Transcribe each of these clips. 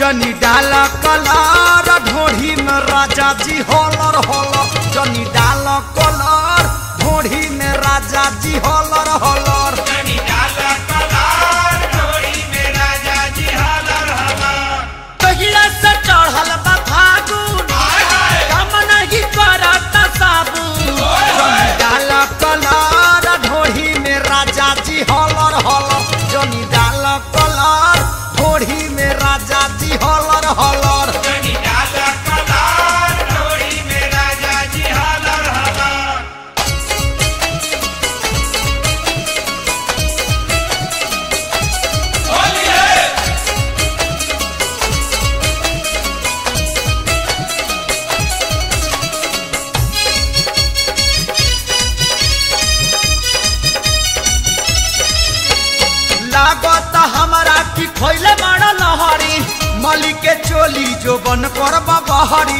जनी डाल कलर ढोढ़ी में राजा जी होलर होलर जनी डाल कलर ढोढ़ी में राजा जी होलर होलर कहिया से चढ़ल बा फागुन काम नहीं करत साबुन जनी डाल कलर ढोढ़ी में राजा जी होलर होलर जनी डाल कलर ढोढ़ी में राजा जी होलर होलर लागत हमरा की खैले बड़ा लहरी मली के चोली जो बन कर बहरी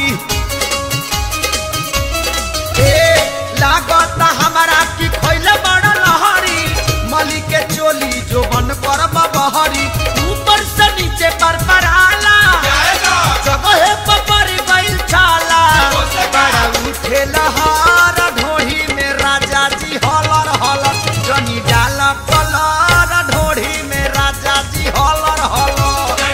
ए लागत हमरा की खैले बड़ा लहरी मली के चोली जो बन कर बहरी ऊपर से नीचे पर पराला जगह पर पड़ गइल छाला बड़ा उठे लहर ढोही में राजा जी हलर हलर जनी डाल कलर ढोढ़ी में राजा जी हलर हलर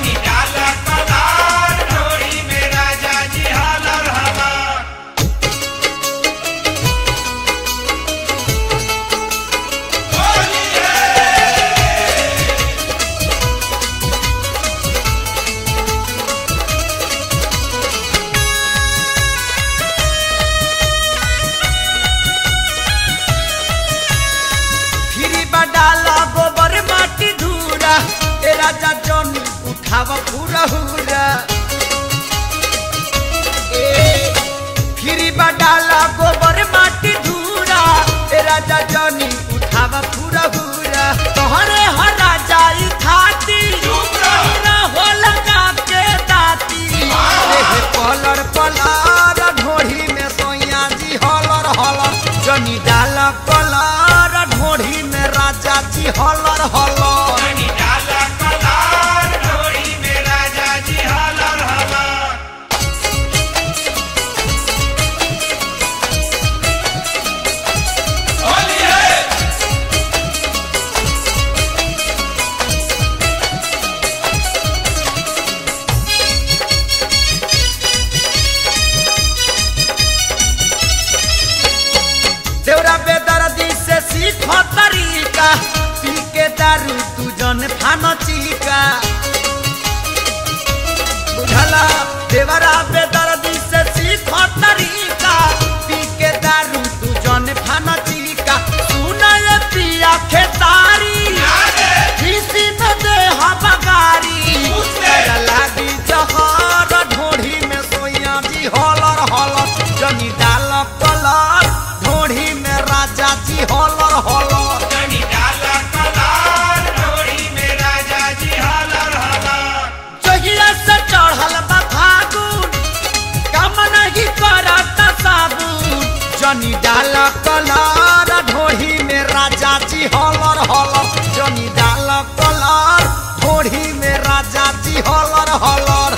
फिरी बडाला गोबर माटी धूरा ए राजा जनी उठाव पूरा हुरा ए फिरी बडाला गोबर माटी धूरा ए राजा जनी उठाव पूरा हुरा तोहरे हरा जाई खाती पूरा हो लगा के दाती एह पलर पलार ढोढ़ी में सोया जी हलर हलर जनी डाल कलर ढोढ़ी में राजा जी हलर हलर देवरा बेदर्दी से सीख तरीका पी के दारू तू जन फान चिका बुझला देवरा बेदर्दी से सीख तरीका पी के दारू तू जन फान चिका सुना ये पिया खेतारी किसी न दे बगारी तेरा लागी जहर ढोढ़ी में सोया जी हलर हलर जनी डाल कलर ढोढ़ी में राजा जी हलर हलर जहिया से चढ़ल बा फागुन काम नहीं करत साबुन जनी डाल कलर ढोढ़ी में राजा जी हलर हलर जनी डाल कलर ढोढ़ी में राजा जी हलर हलर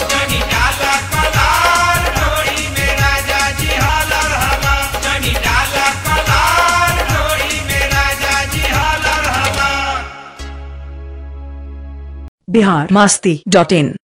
बिहार मास्ती डॉट इन